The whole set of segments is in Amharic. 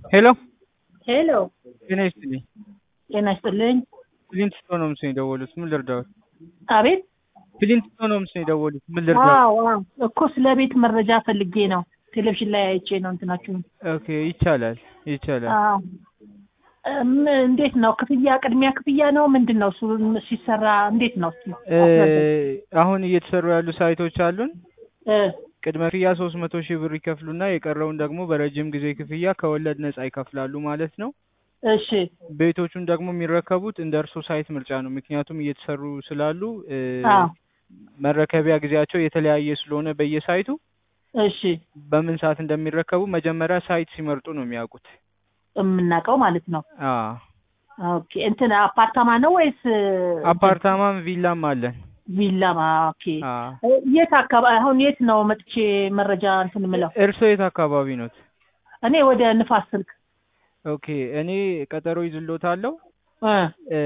ሄሎ ሄሎ ጤና ይስጥልኝ። ጤና ይስጥልኝ። ፕሊንት ስቶን ሆምስ ነው የደወሉት። ምን ልርዳዎት? አቤት። ፕሊንት ስቶን ሆምስ ነው የደወሉት። ምን ልርዳዎት? አዎ አዎ፣ እኮ ስለ ቤት መረጃ ፈልጌ ነው። ቴሌቪዥን ላይ አይቼ ነው እንትናችሁን። ኦኬ ይቻላል ይቻላል። አዎ። እም፣ እንዴት ነው ክፍያ? ቅድሚያ ክፍያ ነው ምንድን ነው? እሱ ሲሰራ እንዴት ነው? እስኪ እ አስረዳኝ። አሁን እየተሰሩ ያሉ ሳይቶች አሉን። እ ቅድመ ክፍያ ሶስት መቶ ሺህ ብር ይከፍሉና የቀረውን ደግሞ በረጅም ጊዜ ክፍያ ከወለድ ነጻ ይከፍላሉ ማለት ነው። እሺ ቤቶቹን ደግሞ የሚረከቡት እንደ እርሶ ሳይት ምርጫ ነው። ምክንያቱም እየተሰሩ ስላሉ እ አዎ መረከቢያ ጊዜያቸው የተለያየ ስለሆነ በየሳይቱ እሺ፣ በምን ሰዓት እንደሚረከቡ መጀመሪያ ሳይት ሲመርጡ ነው የሚያውቁት። የምናውቀው ማለት ነው። አዎ ኦኬ እንትን አፓርታማ ነው ወይስ አፓርታማም ቪላም አለን። ቪላማ? ኦኬ አዎ የት አካባቢ አሁን የት ነው መጥቼ መረጃ እንትን ምለው? እርሶ የት አካባቢ ኖት? እኔ ወደ ንፋስ ስልክ ኦኬ እኔ ቀጠሮ ይዝሎታለሁ። እ እ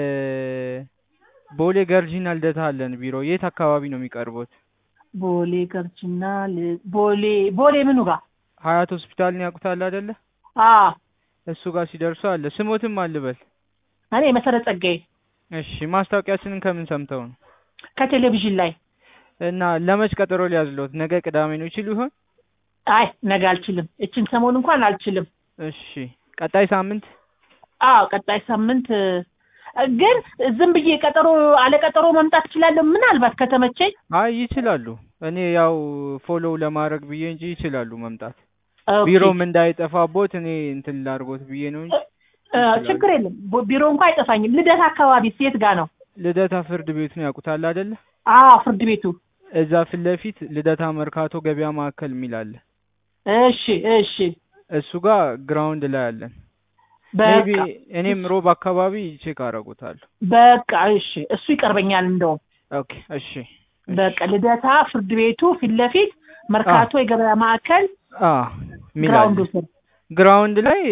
ቦሌ ገርጂና ልደታ አለን ቢሮ። የት አካባቢ ነው የሚቀርቡት? ቦሌ ገርጅና ል- ቦሌ ቦሌ ምኑ ጋር? ሀያት ሆስፒታልን ያውቁታል አይደለ? አ እሱ ጋር ሲደርሱ አለ። ስሞትም አልበል። እኔ መሰረት ጸጋዬ እሺ ማስታወቂያችንን ከምን ሰምተው ነው? ከቴሌቪዥን ላይ። እና ለመች ቀጠሮ ሊያዝሎት? ነገ ቅዳሜ ነው ይችሉ ይሆን? አይ ነገ አልችልም። እችን ሰሞን እንኳን አልችልም። እሺ ቀጣይ ሳምንት አዎ ቀጣይ ሳምንት እ፣ ግን ዝም ብዬ ቀጠሮ አለ ቀጠሮ መምጣት እችላለሁ። ምናልባት ከተመቸኝ። አይ ይችላሉ። እኔ ያው ፎሎው ለማድረግ ብዬ እንጂ ይችላሉ መምጣት። ኦኬ። ቢሮም እንዳይጠፋቦት እኔ እንትን ላድርጎት ብዬ ነው እንጂ እ፣ ችግር የለም። ቦ- ቢሮ እንኳን አይጠፋኝም። ልደት አካባቢ ሴት ጋር ነው? ልደታ ፍርድ ቤቱን ያውቁታል አይደለ? አዎ ፍርድ ቤቱ። እዛ ፊት ለፊት ልደታ መርካቶ ገበያ ማዕከል የሚል አለ። እሺ እሺ። እሱ ጋር ግራውንድ ላይ አለን። ሜቢ በቃ እኔም ሮብ አካባቢ ቼክ አደርጉታለሁ። በቃ እሺ። እሱ ይቀርበኛል እንደውም ኦኬ እሺ እሺ። በቃ ልደታ ፍርድ ቤቱ ፊት ለፊት መርካቶ የገበያ ማዕከል አ ሚል አለ። ግራውንዱ ስር ግራውንድ ላይ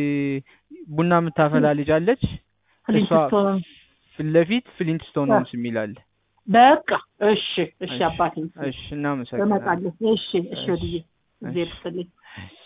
ቡና የምታፈላ ልጅ አለች። ፍሊንትስቶን። ፊት ለፊት ፍሊንትስቶን ሆምስ የሚል አለ። በቃ እሺ እሺ እሺ፣ አባቴ እሺ እናመሰግናለን። እመጣለሁ። እሺ እሺ ወድዬ እግዜር ይስጥልኝ።